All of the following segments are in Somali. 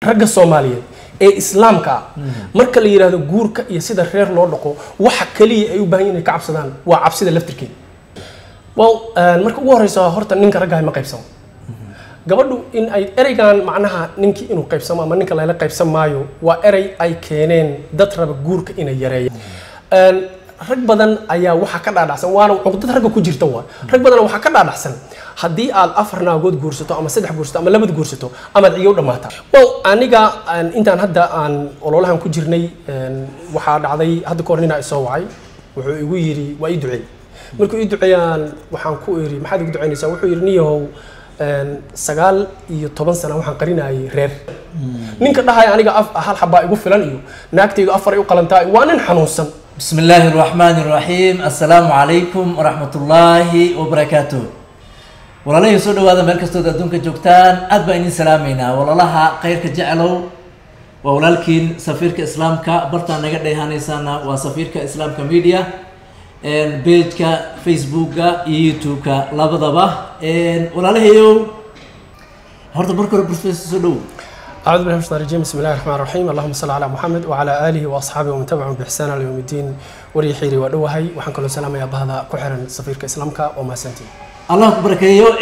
ragga soomaaliyeed ee islaamka ah marka la yidhaahdo guurka iyo sida reer loo dhaqo waxa kaliya ay u baahan yihin inay ka cabsadaan waa cabsida laftirkeeda well marka ugu horeysa horta ninka raggahay ma qaybsamo gabadhu in ay ereygan macnaha ninkii inuu qaybsamo ama ninka lala qaybsan maayo waa erey ay keeneen dad raba guurka inay yareeyaan rag badan ayaa waxaa ka dhaadhacsan waana cuqdad ragga ku jirta waa rag badan waxaa ka dhaadhacsan haddii aad afar naagood guursato ama saddex guursato ama labad guursato amaad ciyow dhammaata well aniga intaan hadda aan ololahan ku jirnay waxaa dhacday hadda kahor ninaa isoo wacay wuxuu igu yidhi waa ii duceey markuu ii duceeyaan waxaan ku iri maxaad igu duceynaysaa wuxuu yidhi niyahow sagaal iyo toban sana waxaan qarinayay reer ninka dhahaya aniga hal xabaa igu filan iyo naagtaydu afar ay u qalantaa waa nin xanuunsan بسم الله الرحمن الرحيم السلام عليكم ورحمة الله وبركاته walaalahii soo dhawaada meel kastood adduunka joogtaan aad baan idin salaameynaa walaalaha khayrka jeclow waa walaalkiin safiirka islaamka bartaan naga dheehanaysaana waa safiirka islaamka media pageka facebooka iyo youtube-ka labadaba walaalahayow horta marka hore professor soo dhow أعوذ بالله من الشيطان الرجيم بسم الله الرحمن الرحيم اللهم صل على محمد وعلى آله وأصحابه ومن تبعهم بإحسان إلى يوم الدين وري حيري ودوهي وحن كل سلام يا بهذا كحرن سفير كإسلامك وما سنتي allah ku barakeeyo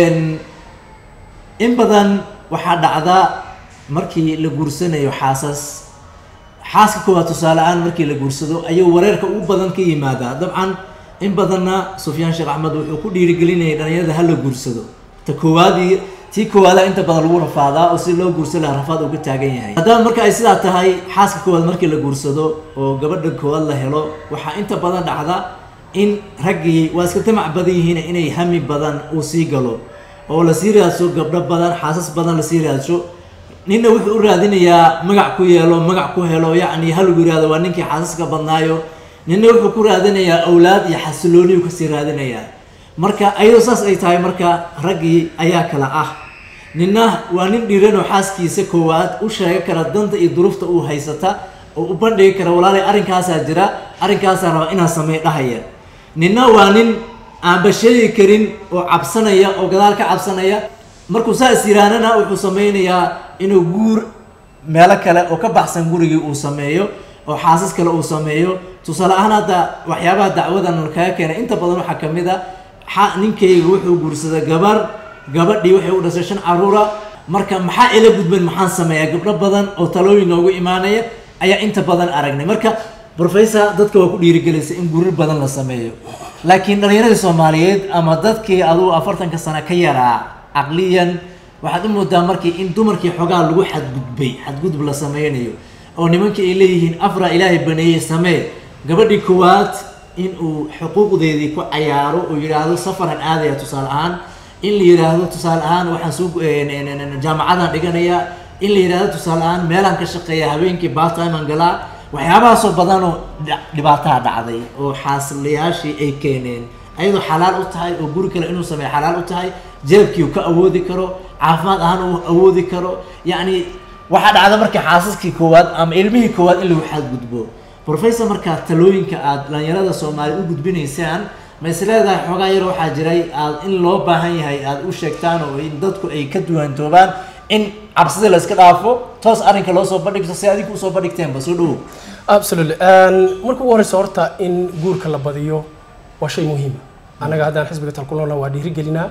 in badan waxaa dhacda markii la guursanayo xaasas xaaska koowaad tusaale ahaan markii la guursado ayuu wareerka ugu badan ka yimaadaa dabcan in badanna sufyaan sheekh axmed wuxuu ku dhiirigelinayay dhalinyarada ha la guursado ta koowaadii tii koowaada inta badan lagu rafaadaa oo si loo guursan lahaa rafaad uu ka taagan yahay haddaba marka ay sidaa tahay xaaska koowaad markii la guursado oo gabadha koowaad la helo waxaa inta badan dhacda in raggii waa iska tamac badan yihiin inay hami badan uu sii galo oo lasii raadsho gabdho badan xaasas badan lasii raadsho ninna wuxuu u raadinayaa magac ku yeelo magac ku helo yacni halagu yihahdo waa ninkii xaasaska badnaayo ninna wuxuu ku raadinayaa awlaad iyo xasilooniyu kasii raadinayaa marka ayadoo saas ay tahay marka raggii ayaa kala ah ninna waa nin dhiiranoo xaaskiisa koowaad u sheega kara danta iyo duruufta uu haysata oo u bandhigi kara walaalay arrinkaasaa jira arrinkaasaa raba inaa samey dhahaya ninna waa nin aanba sheegi karin oo cabsanaya oo gadaal ka cabsanaya markuu saas yiraanana wuxuu sameynayaa inuu guur meelo kale oo ka baxsan gurigii uu sameeyo oo xaasas kale uu sameeyo tusaale ahaan hadda waxyaabaha dacwadan kaga keenay inta badan waxaa ka mid a ninkayga wuxuu guursaday gabar gabadhii waxay u dhashay shan caruura marka maxaa ila gudban maxaan sameeyaa gabdho badan oo talooyin noogu imaanaya ayaa inta badan aragnay marka professor dadka waa ku dhiirigelaysa in gurir badan la sameeyo laakiin dhalinyaradii soomaaliyeed ama dadkii adugu afartanka sano ka yaraa caqliyan waxaad u moodaa markii in dumarkii xoogaa lagu xadgudbay xadgudub la sameynayo oo nimankii ay leeyihiin afra ilaahay baneeyey samee gabadhii koowaad in uu xuquuqdeedii ku cayaaro oo yidhaahdo safaran aadaya tusaale ahaan in la yidhaahdo tusaale ahaan waxaan soo jaamacadan dhiganaya in la yidhahdo tusaale ahaan meelaan ka shaqeeya habeenkii bartiman galaa waxyaabahaasoo badanoo dhibaataha dhacday oo xaasilayaashii ay keeneen ayadoo xalaal u tahay oo guri kale inuu sameeyo xalaal u tahay jeebkii uu ka awoodi karo caafimaad ahaan uu awoodi karo yacni waxaa dhacda marka xaasaskii koowaad ama ilmihii koowaad in lagu xadgudbo professor markaa talooyinka aada dhalinyarada soomaaliya u gudbinaysaan ma is leedahay xoogaa yar waxaa jiray aad in loo baahan yahay aada u sheegtaan oo in dadku ay ka duwantoobaan in cabsida la iska dhaafo toos arrinka loo soo bandhigto si adinku usoo bandhigteenba soo dhawow absolutely marka ugu horeysa horta in guurka la badiyo waa shay muhiima annaga haddaan xisbiga talkulona waa dhiirigelinaa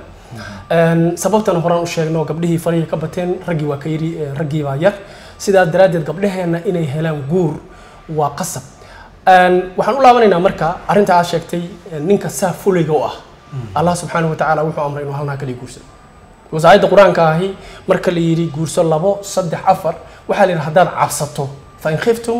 sababtan horaan u sheegno gabdhihii fariga ka bateen raggii waa ka yiri raggii baa yar sidaa daraaddeed gabdhaheenna inay helaan guur waa qasab waxaan u laabanaynaa marka arrinta aad sheegtay ninka saa fulayga u ah allah subxaanahu watacaala wuxuu amray inuu halnaa kaliya guursado wasaayadda qur-aanka ahi marka la yidhi guurso labo saddex afar waxaa la yidhi haddaad cabsato fa in khiftum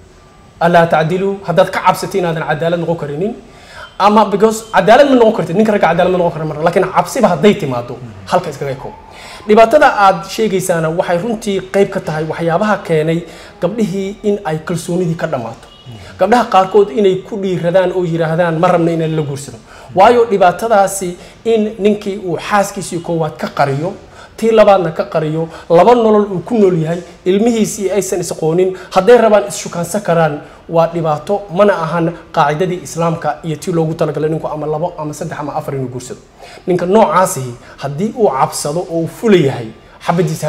alaa tacdiluu haddaad ka cabsato inaadan cadaalad noqon karinin ama because cadaalad ma noqon kartid ninka ragga cadaalad ma noqon kara mar laakiin cabsiba hadday timaado halka iskaga koob dhibaatada aad sheegaysaana waxay runtii qayb ka tahay waxyaabaha keenay gabdhihii in ay kalsoonidii ka dhammaato gabdhaha qaarkood inay ku dhiiradaan oo yidhaahdaan ma rabna inaan la guursado waayo dhibaatadaasi in ninkii uu xaaskiisii koowaad ka qariyo tii labaadna ka qariyo laba nolol uu ku nool yahay ilmihiisii aysan isqoonin hadday rabaan isshukaansan karaan waa dhibaato mana ahan qaacidadii islaamka iyo tii loogu talagalay ninku ama labo ama saddex ama afar inuu guursado ninka noocaasihi haddii uu cabsado oo uu fula yahay xabadiisa ha joog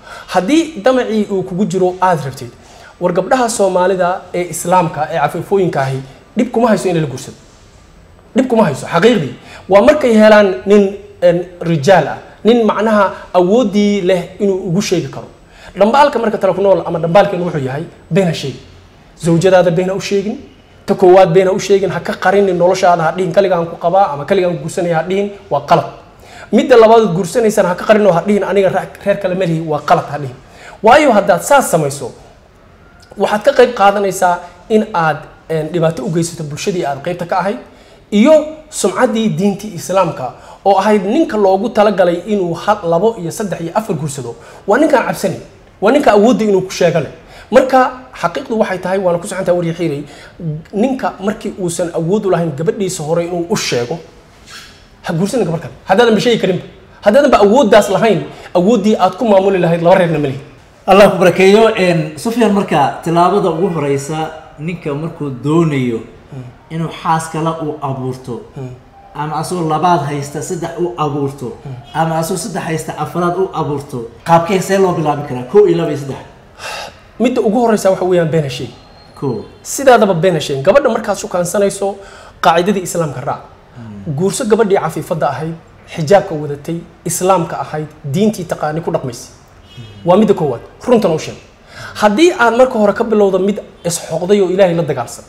haddii damacii uu kugu jiro aad rabtid war gabdhaha soomaalida ee islaamka ee cafiifooyinka ahi dhib kuma hayso in la guursado dhib kuma hayso xaqiiqdii waa markay helaan nin een, rijaal ah nin macnaha awooddii leh inuu ugu sheegi karo dhambaalka marka tala ku nool ama dhambaalkeenu wuxuu yahay been ha sheegin zawjadaada been ha u sheegin ta koowaad been ha u sheegin ha ka qarinin noloshaada ha dhihin kaligaan ku qabaa ama kaligaan ku guursanaya ha dhihin waa qalad midda labaad guursanaysana ha ka qarin oo ha dhihin aniga ra- reer kale malihi waa qalad ha dhihin waayo haddaad saas samayso waxaad ka qayb qaadanaysaa in aad een, dhibaato u geysato bulshadii aad qaybta ka ahayd iyo sumcaddii diintii islaamka oo ahayd ninka loogu talagalay inuu hal labo iyo saddex iyo afar guursado waa ninkaan cabsanayn waa ninka awoodda inuu ku sheega leh marka xaqiiqdu waxay tahay waana ku socontaa warya xiiray ninka markii uusan awood u lahayn gabadhiisa hore inuu u sheego ha guursanin gabar kale haddaadan ba sheegi karinba haddaadan ba awooddaas lahayn awooddii aad ku maamuli lahayd laba reerna malihi allah ku barakeeyo een, sufyaan marka tilaabada ugu horeysa ninka markuu doonayo inuu xaas kale uu abuurto ama asagoo labaad haysta saddex u abuurto ama asagoo saddex haysta afraad u abuurto qaabkee see loo bilaabi karaa ko iyo laba iyo saddex midda ugu horeysa waxa weeyaan been ha sheegi ko sidaadaba been ha sheegin gabadha markaad shukaansanayso qaacidadii islaamka raac guurso gabadhii cafiifadda ahayd xijaabka wadatay islaamka ahayd diintii taqaani ku dhaqmaysa waa midda koowaad runtan u sheeg haddii aad marka hore ka bilowdo mid isxoqday oo ilaahay la dagaalsan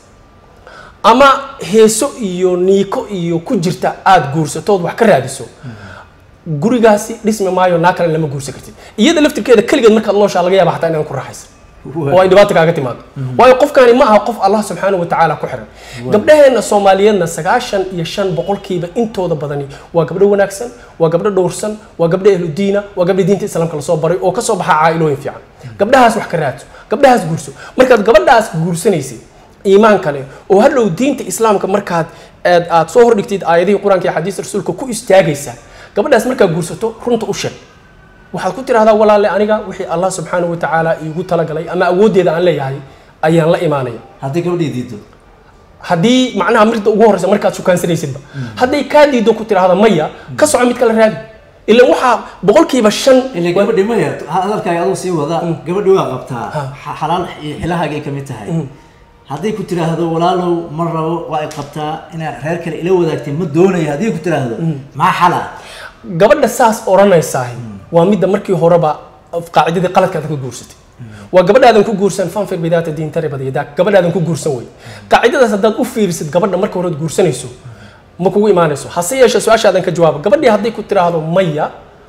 ama heeso iyo niiko iyo ku jirta aad guursatood wax ka raadiso gurigaasi dhismi maayo naa kale lama guursan kartid iyada laftirkeeda keligeed markaad nooshaa laga yaaba xataa inaan ku raaxaysan oo ay dhibaato kaaga timaado waayo qofkani ma aha qof allah subxaanahu watacaala ku xiran gabdhaheena soomaaliyeedna sagaashan iyo shan boqolkiiba intooda badani waa gabdho wanaagsan waa gabdho dhowrsan waa gabdho ahludiina waa gabdho diinta islaamka lasoo baray oo kasoo baxa caa'ilooyin fiican gabdhahaas wax ka raadso gabdhahaas guurso markaad gabadhaas guursanaysay iimaan kale oo hadhow diinta islaamka markaad aad aad soo hordhigtid aayadihii qur-aanka iyo xadiista rasuulka ku istaagaysa gabadhaas markaad guursato runta u sheeg waxaad ku tidhahdaa walaale aniga wixii allah subxaanahu watacaala iigu talagalay ama awooddeeda aan leeyahay ayaan la imaanaya haddii gabadhii diido haddii macnaha mirda ugu horeysa markaad shukaansanaysidba hadday kaa diido ku tidhahda maya ka soco mid kale raadi ilan waxaa boqolkiiba shan ilaa gabadhi maya hadalkaaga aduu sii wada gabadhi waa qabtaa xa- xalaal iyo xilahaagay kamid tahay hadday ku tiraahdo walaalow ma rabo waa ay qabtaa inaad reer kale ila wadaagtay ma doonayo haddii ku tiraahdo maxaa xala gabadha saas odhanaysaah waa midda markii horeba qaacidadii qaladkaada ka guursatay waa gabadhaadan ku guursan fanfir bidaata diintare badiyada gabadhaadan ku guursan wey qaacidadaas haddaad u fiirisid gabadha marka horead guursanayso ma kugu imaanayso hase yeeshee su-aashaadan ka jawaaba gabadhii hadday ku tiraahdo maya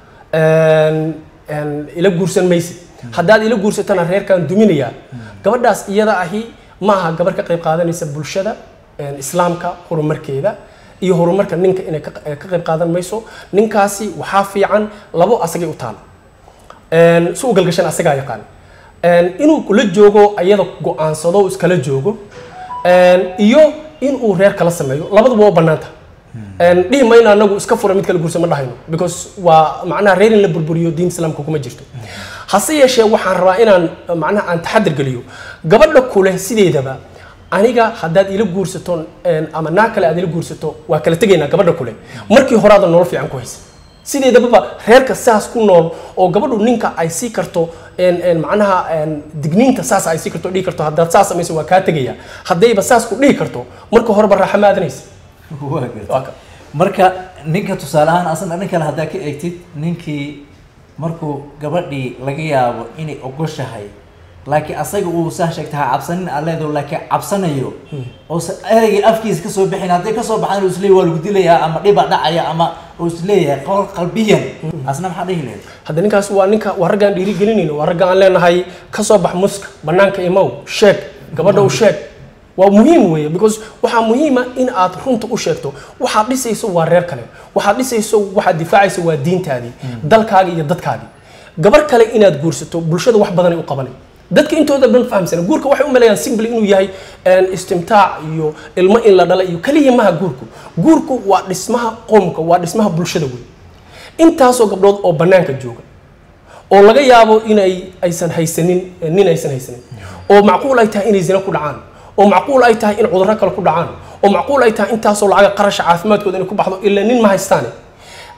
een, een, ila guursan maysid haddaad ila guursatana reerkaan duminayaa gabadhaas iyada ahi ma aha gabar ka qayb qaadanaysa bulshada een, islaamka horumarkeeda iyo horumarka ninka inay ka ka qayb qaadan mayso ninkaasi waxaa fiican labo asagay u taal Een, si u galgashan asagaa yaqaan Een, inuu kula joogo ayada go-aansado iskala joogo Een, iyo inuu reer kala sameeyo labaduba waa banaanta Een, dhihi mayno anagu iska fura mid kala guursa ma dhahayno because waa macnaha reer in la burburiyo diin islaamka kuma jirto hase yeeshee waxaan rabaa inaan macnaha aan taxadir geliyo gabadha kule sideedaba aniga haddaad ila guursato een, ama naa kale aad ila guursato waa kala tegaynaa gabadha kule markii horaada nolol fiican ku haysa sideedababa reerka saas ku nool oo gabadhu ninka ay sii karto een, een, macnaha een, digniinta saas ay sii karto dhihi karto haddaad saas samayso waa kaa tegaya haddayba saas ku dhihi karto marka horeba raaxa ma aadanaysa waa gartay. Waa ka- marka ninka tusaale ahaan asna dhan kale haddaa ka eegtid ninkii markuu gabadhii laga yaabo inay ogoshahay laakiin asaga uu saa sheegta ha cabsanin aad leedaho laakiin cabsanayo oosa ereygii afkiisa kasoo bixin hadday kasoo baxaan uu isleeyahay waa lagu dilayaa ama dhiba dhacaya ama uu isleeyahay qol qalbiyan asna maxaa dhihi lahayd hadda ninkaas waa ninka waa raggaan dhiirigelinayno waa ragga aan leenahay ka soo bax muska banaanka imow sheeg gabadha u sheeg waa muhiim weeye because waxaa muhiima in aad runta u sheegto waxaad dhisayso waa reer kale waxaad dhisayso waxaad difaacayso waa diintaadii dalkaagii iyo dadkaagii gabar kale inaad guursato bulshada wax badanay u qabanay dadka intooda dhan fahamsana guurka waxay u maleeyaan simple inuu yahay een, istimtaac iyo ilmo in la dhala iyo kaliya maha guurku guurku waa dhismaha qoomka waa dhismaha bulshada wey intaasoo gabdhood oo bannaanka jooga oo laga yaabo inay aysan haysanin nin aysan haysanin oo macquul ay tahay inay zina ku dhacaan oo macquul ay tahay in cudurro kale ku dhacaan oo macquul ay tahay intaasoo lacaga qarasha caafimaadkooda inay ku baxdo ilaa nin ma haystaane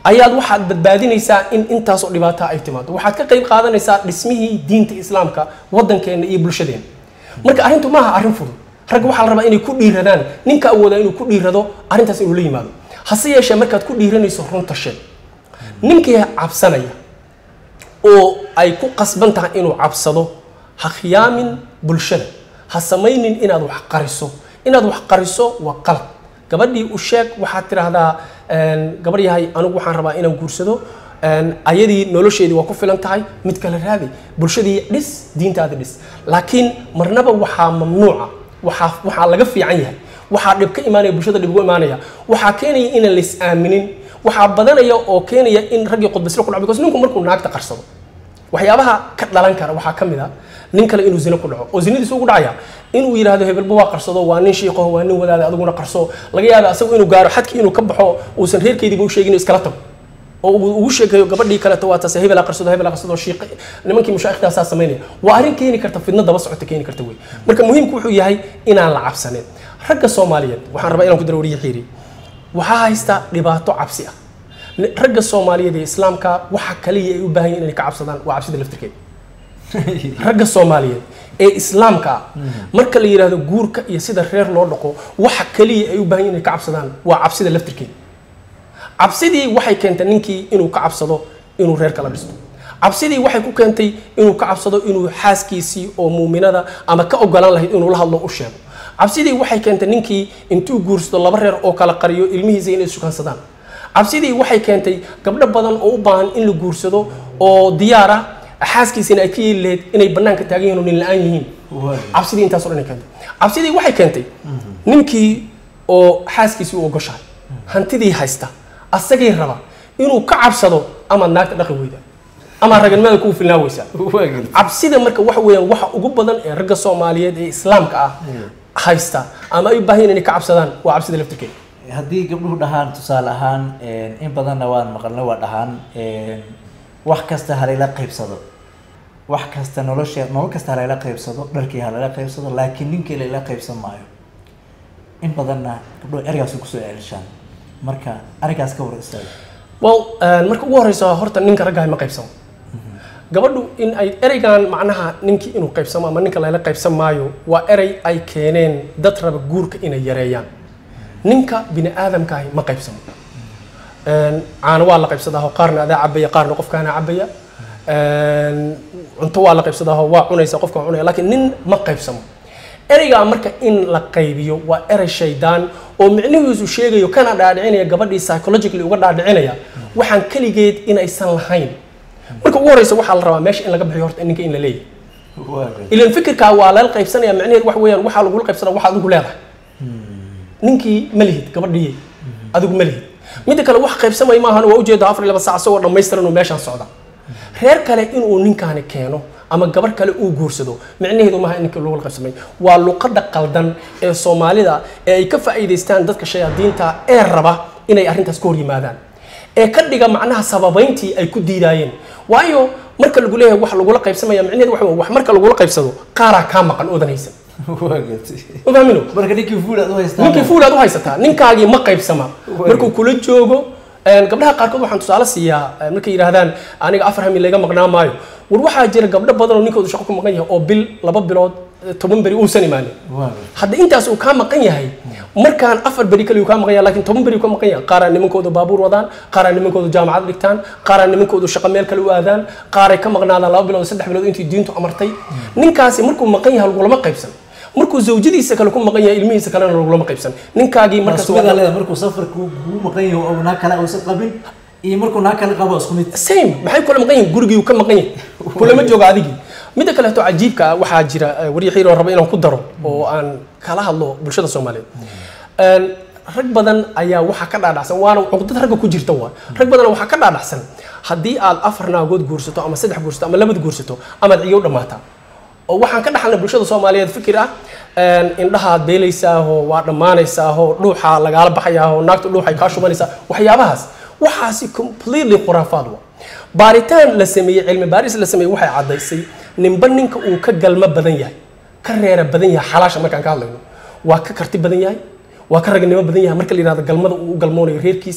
ayaad waxaad badbaadinaysaa in intaasoo dhibaata ay timaado waxaad ka qayb qaadanaysaa dhismihii diinta islaamka waddankeena iyo bulshadeena marka arrintu maaha arrin fudud ragga waxaa la rabaa inay ku dhiiradaan ninka awoodaa inuu ku dhiirado arrintaas inuu la yimaado hase yeeshee markaad ku dhiiranayso runta sheeg ninkii cabsanaya oo ay ku qasban tahay inuu cabsado ha khiyaamin bulshada ha samaynin inaad wax qariso inaad wax qariso waa qalad gabadhii u sheeg waxaad tidhaahdaa gabadh yahay anigu waxaan rabaa inaan guursado ayadii nolosheedii waa ku filan tahay mid kale raadi bulshadii dhis diintaada dhis laakiin marnaba waxaa mamnuuca waxaa waxaa laga fiican yahay waxaa dhib ka imaanaya bulshada dhib ugu imaanaya waxaa keenaya inaan lais aaminin waxaa badanaya oo keenaya in raggii qudbaslo ku dhaco because ninku markuu naagta qarsado waxyaabaha ka dhalan kara waxaa ka mid a nin kale inuu zino ku dhaco oo zinadiisu ugu dhacaya inuu yidhaahdo hebelba waa qarsado waa nin shiiqaho waa nin wadaada adiguna qarso laga yaaba asagu inuu gaaro xadkii inuu ka baxo uusan reerkeediiba u sheegin iskala tago oo uu ugu sheegayo gabadhii kaleto waa taase hebela qarsado hebela qarsado shiiq nimankii mushaaikhtaasaa samaynaya waa arrin keeni karta fidno daba socota keeni karta wey marka muhiimku wuxuu yahay inaan la cabsanin ragga soomaaliyeed waxaan rabaa inaan ku daro wariye xiiri waxaa haysta dhibaato cabsi ah ragga soomaaliyeed ee islaamka waxa kaliya ay u baahan yihin inay ka cabsadaan waa cabsida laftirkeeda ragga soomaaliyeed ee islaamka ah marka la yidhaahdo guurka iyo sida reer loo dhaqo waxa kaliya ay u baahan yihin inay ka cabsadaan waa cabsida laftirkeeda cabsidii waxay keentay ninkii inuu ka cabsado inuu reer kala dhisto cabsidii waxay ku keentay inuu ka cabsado inuu xaaskiisii oo muuminada ama ka ogolaan lahayd inuu la hadlo u sheego cabsidii waxay keentay ninkii intuu guursado laba reer oo kala qariyo ilmihiisa inay ishukansadaan cabsidii waxay keentay gabdho badan oo u baahan in la guursado oo diyaar ah xaaskiisina ay ka yeeli lahayd inay bannaanka taagan yihin oo nin la-aan yihiin cabsidii intaas o dhan ay keentay cabsidii waxay keentay ninkii oo xaaskiisii u ogoshahay hantidii haysta asagii raba inuu ka cabsado amaad naagta dhaqi weyda ama raganimada kuu filnaa weysaa cabsida marka waxa weeyaan waxa ugu badan ee ragga soomaaliyeed ee islaamka ah haysta ama ay u baahan inay ka cabsadaan waa cabsida laftirkeeda haddii gabdhuhu dhahaan tusaale ahaan in badanna waan maqalna waa dhahaan wax kasta halayla qaybsado wax kasta noloshe nolol kasta halayla qaybsado dharkii halayla qaybsado laakiin ninkii layla qaybsan maayo in badanna gabdhuhu ergaasi kusoo celishaan marka arrinkaas ka war istaaga well marka ugu horeysa horta ninka raggahay ma qaybsamo gabadhu in ay ereygan macnaha ninkii inuu qaybsamo ama ninka layla qaybsan maayo waa erey ay keeneen dad raba guurka inay yareeyaan ninka bini aadamkaahi ma qaybsamo caano waa la qaybsadaaho qaarna adaa cabaya qaarna qofkaana cabaya cunto waa la qaybsadaaho waa cunaysa qofka waa cunaya laakiin nin ma qaybsamo ereygaa marka in la qaybiyo waa erey shaydaan oo micnihiisu sheegayo kana dhaadhicinaya gabadhii psychologically uga dhaadhicinaya waxaan keligeed inaysan lahayn marka ugu horeysa waxaa la rabaa meesha in laga bixiyo horta ninka in la leeyahay ilan fikirkaa waa lala qaybsanaya micnaheed wax weeyaan waxaa lagula qaybsana waxa adigu leedahay ninkii ma lihid gabadhiye adigu ma lihid midda kale wax qaybsamay maahan waa ujeeda afar iyo laba saac isagoo dhammaystiran uu meeshaan socda reer kale inuu ninkaani keeno ama gabar kale uu guursado micnaheedu maaha in ninka lagula qaybsamay waa luqadda qaldan ee soomaalida ee ay ka faa'iidaystaan dadka shayaadiinta ee raba inay arrintaas ka hor yimaadaan ee ka dhiga macnaha sababayntii ay ku diidaayeen waayo marka lagu leeyahay wax lagula qaybsamaya micnaheedu waxa wax marka lagula qaybsado qaaraa kaa maqan oodan haysan ma fahmino marka ninkii fuul aad u haystaan ninkii fuul aad u haysataa ninkaagii ma qaybsama markuu kula joogo gabdhaha qaarkood waxaan tusaale siiyaa markay yidhaahdaan aniga afar hami layga maqnaa maayo war waxaa jira gabdho badan oo ninkoodu shaqo ku maqan yahay oo bil laba bilood toban beri uusan imaanin hadda intaas uu kaa maqan yahay markaan afar beri kale uu kaa maqan yahay laakiin toban beri uu ka maqan yahay qaaraa nimankooda baabuur wadaan qaaraa nimankooda jaamacad dhigtaan qaaraa nimankoodu shaqo meel kale u aadaan qaaray ka maqnaadaan laba bilood saddex bilood intii diintu amartay ninkaasi markuu maqan yahay lagulama qaybsan markuu zawjadiisa kale ku maqan yahay ilmihiisa kalena lagulama qaybsan ninkaagii markaas sugadaa leeda markuu safarku kugu maqan yahay oo naag kale uusan qabin iyo markuu naag kale qabo isku mid same maxay kula maqan yihin gurigii uu ka maqan yahay kulama jooga adigii midda kaleeto cajiibka ah waxaa jira warya xiir oo raba inaan ku daro oo aan kala hadlo bulshada soomaaliyeed rag badan ayaa waxaa ka dhaadhacsan waana cuqdad ragga ku jirta waa rag badan waxaa ka dhaadhacsan haddii aad afar naagood guursato ama saddex guursato ama labad guursato amaad ciyow dhammaataa oo waxaan ka dhaxalnay bulshada soomaaliyeed fikir ah indhahaad beelaysaaho waa dhammaanaysaaho dhuuxa lagaala baxayaaho naagta dhuuxay kaa shubanaysaa waxyaabahaas waxaasi completely khuraafaad wa baaritaan la sameeyey cilmi baaris la sameeyey waxay caddaysay ninba ninka uu ka galmo badan yahay ka reera badan yahay xalaasha markaan ka hadlayno waa ka karti badan yahay waa ka ragnimo badan yahay marka la yihahdo galmada uu u galmoonayo reerkiisa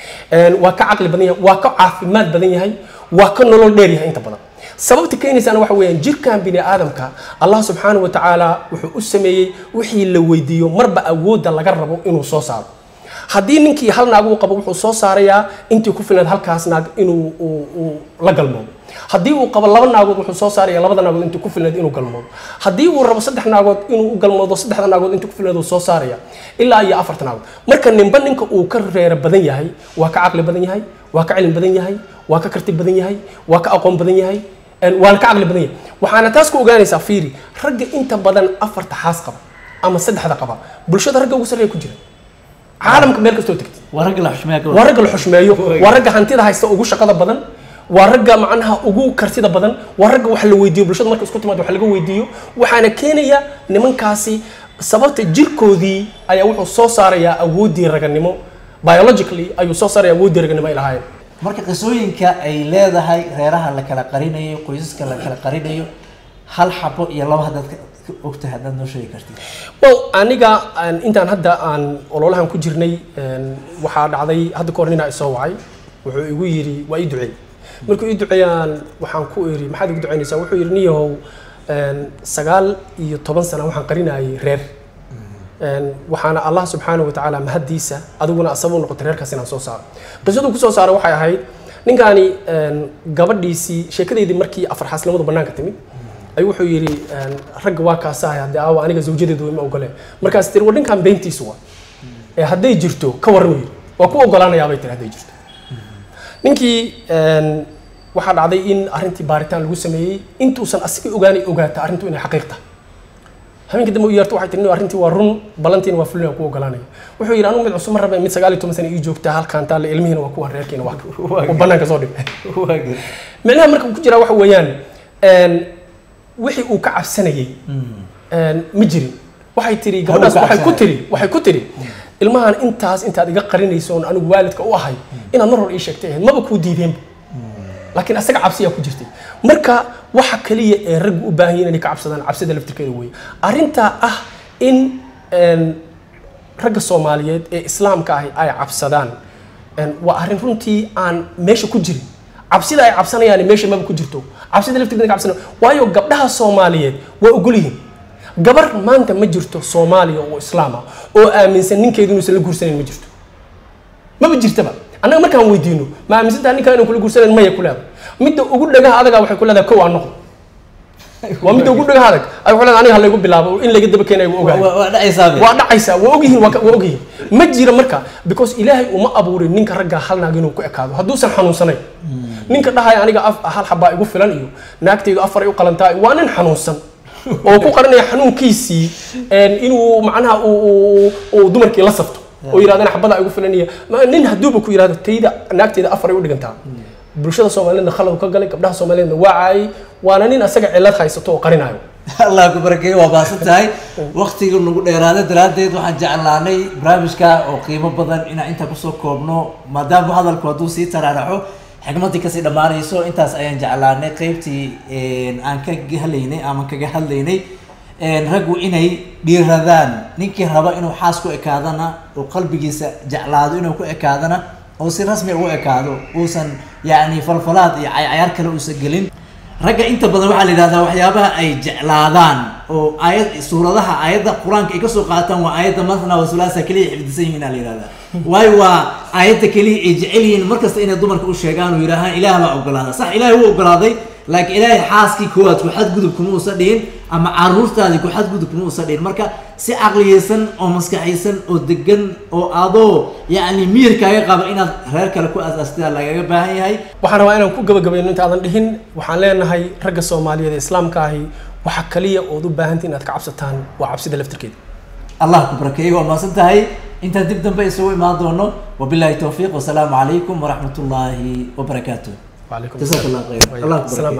Een, waa ka caqli badan yahay waa ka caafimaad badan yahay waa ka nolol dheer yahay inta badan sababta keenaysaana waxa weeyaan jirkan bini aadamka allah subxaanahu wa tacaala wuxuu u sameeyey wixii la weydiiyo marba awoodda laga rabo inuu soo saaro haddii ninkii hal naag uu qabo wuxuu soo saarayaa intii ku filayd halkaas naag inuu uu- uu la galmoodo haddii uu qabo laba naagood wuxuu soo saaraya labada naagood intii ku filayd inuu galmoodo haddii uu rabo saddex naagood inuu u galmoodo saddexda naagood intii ku filayd uu soo saaraya ilaa iyo afarta naagood marka ninba ninka uu ka reero badan yahay waa ka caqli badan yahay waa ka cilmi badan yahay waa ka karti badan yahay waa ka aqoon badan yahay een, waana ka caqli badan yahay waxaana taas ku ogaanaysaa fiiri ragga inta badan afarta xaas qaba ama saddexda qaba bulshada ragga ugu sarreeya ku jira caalamka meel kastoo tegtid waa ragga la xushmeeya ka waa ragga la xushmeeyo waa ragga hantida haysta ugu shaqada badan waa ragga macnaha ugu kartida badan waa ragga wax la weydiiyo bulshada marka isku timaado wax laga weydiiyo waxaana keenaya nimankaasi sababta jirkoodii ayaa wuxuu soo saarayaa awooddii raganimo biologically ayuu soo saaraya awooddii raganimo ay lahaayeen marka qisooyinka ay leedahay reeraha la kala qarinayo qoysaska la kala qarinayo hal xabo iyo laba haddaad ka ka ogtahay haddaad noo sheegi kartid well aniga aan- intaan hadda aan ololahan ku jirnay een, waxaa dhacday hadda kahor ninaa isoo wacay wuxuu igu yidhi waa ii duceey markuu ii duceeyaan waxaan ku iri maxaad igu duceynaysaa wuxuu yidhi niyahow een, sagaal iyo toban sana waxaan qarinayay reer Een, waxaana allah subxaanahu watacaala mahaddiisa adiguna asaba u noqotay reerkaas inaan soo saaro qisaduu kusoo saaray waxay ahayd ninkaani een, gabadhiisii sheekadeydii markii afar xaasnimadu bannaanka timid ayuu wuxuu yidhi een, ragga waa kaasahay haddii aawa aniga zawjadeedu ima ogole markaas tiri war ninkan beentiisu waa ee hadday jirto ka warran yidhi waa ku ogolaanayaa bay tiri hadday jirto ninkii een, waxaa dhacday in arrintii baaritaan lagu sameeyey intuusan asigii ogaanay ogaata arrintu inay xaqiiq tahay habeenkii dambe u yeerto waxay tiri "Nin, arrintii waa run ballantiina waa fulin ku ogolaanaya wuxuu yidhi anigu mid cusub ma rabe mid sagaal iyo toban sana ii joogta halkaan taale ilmihiina waa kuwan reerkiina waa uu bannaanka soo dhigay waa gar micnaha marka ku jira waxa weeyaan een, wixii uu ka cabsanayey een, ma jirin waxay tiri gabadhaas ka waxay ku cabsanaya. tiri waxay ku tiri ilmahan intaas intaad iga qarinayso oon anigu waalidka u ahay inaad mar hor ii sheegtay ahayd maba kuu diideenba laakiin asaga cabsiyaa ku jirtay marka waxa kaliya ee raggu u baahan yihiin inay ka cabsadaan cabsida laftirkeeda weeye arrintaa ah in een, ragga soomaaliyeed ee islaamka ahi ay cabsadaan een, waa arrin runtii aan meesha ku jirin cabsida ay cabsanayaan meesha maba ku jirto cabsida laftirkeeda ka cabsanaya waayo gabdhaha soomaaliyeed waa ogol yihiin gabar maanta ma jirto soomaaliya oo islaam ah oo aaminsan ninkeedu inuusan la guursanayn ma jirto maba jirtaba annaga markaan weydiino ma aaminsantaha ninkaa inaan kula guursanayn maya ku leedahay midda ugu dhagaha adagaa waxay ku leedahay kow aan noqdo waa midda ugu dhagaha adag ay waxay leedahay aniga ha laygu bilaabo in layga daba keenayo waa ogahay waa waa dhacaysaa be waa dhacaysaa waa ogyihiin waa ka- waa ogyihiin ma jira marka because ilaahay uma abuurin ninka ragga hal naag inuu ku ekaado hadduusan xanuunsanayn ninka dhahaya aniga af- hal xabaa igu filan iyo naagtaydu afar ay u qalantaa waa nin xanuunsan oo ku qaranaya xanuunkiisii een, inuu macnaha uu- uu uu dumarkii la safto oo yidhahdana xabada igu filan iyo ma- nin hadduuba ku yidhahdo tayda naagtayda afar ay u dhigantaa bulshada soomaaliyeedna khalad ka galay gabdhaha soomaaliyeedna waa caayay waana nin asaga cillad haysato oo qarinayo allah ku barakeeyo waa baasan tahay waktiga nagu dheeraaday daraaddeed waxaan jeclaanay barnaamijka oo qiimo badan inaan intaa kusoo koobno maadaama hadalku hadduu sii taraaraxo xigmadii kasii dhammaanayso intaas ayaan jeclaanay qeybtii aan ka halaynay ama kaga hadlaynay raggu inay dhiiradaan ninkii raba inuu xaas ku ekaadana oo qalbigiisa jeclaado inuu ku ekaadana oo si rasmi ugu ekaado uusan yacni falfalaad iyo caycayaar kale uusan gelin ragga inta badan waxaa la yidhahdaa waxyaabaha ay jeclaadaan oo aayad suuradaha aayadda qur-aanka ay kasoo qaataan waa aayadda mathna wa sulaasa keliya xifdisan yihiin aa la yidhahdaa waayo waa aayadda keliya ay jecel yihiin markasta inay dumarka u sheegaan oo yidhaahaan ilaah baa ogolaada sax ilaahay wuu ogolaaday laakiin ilaahay xaaskii koowaad ku xadgudub kuma uusan dhihin ama caruurtaadii ku xadgudub kuma uusan dhihin marka si caqliyeysan oo maskaxaysan oo degan oo adoo yacni miyirkaaga qaba inaad reer kale ku asaastaa lagaga baahan yahay waxaan rabaa inaan ku gabagabayno intaadan dhihin waxaan leenahay ragga soomaaliyeed ee islaamka ahi waxa kaliya ood u baahantii inaad ka cabsataan waa cabsida laftirkeeda allah ku barakeeyo waa maasan tahay intaan dib dambe isugu imaan doono wabillahi towfiiq wasalaamu calaykum waraxmat ullaahi wabarakaatuh وعليكم جزاك الله خير الله السلام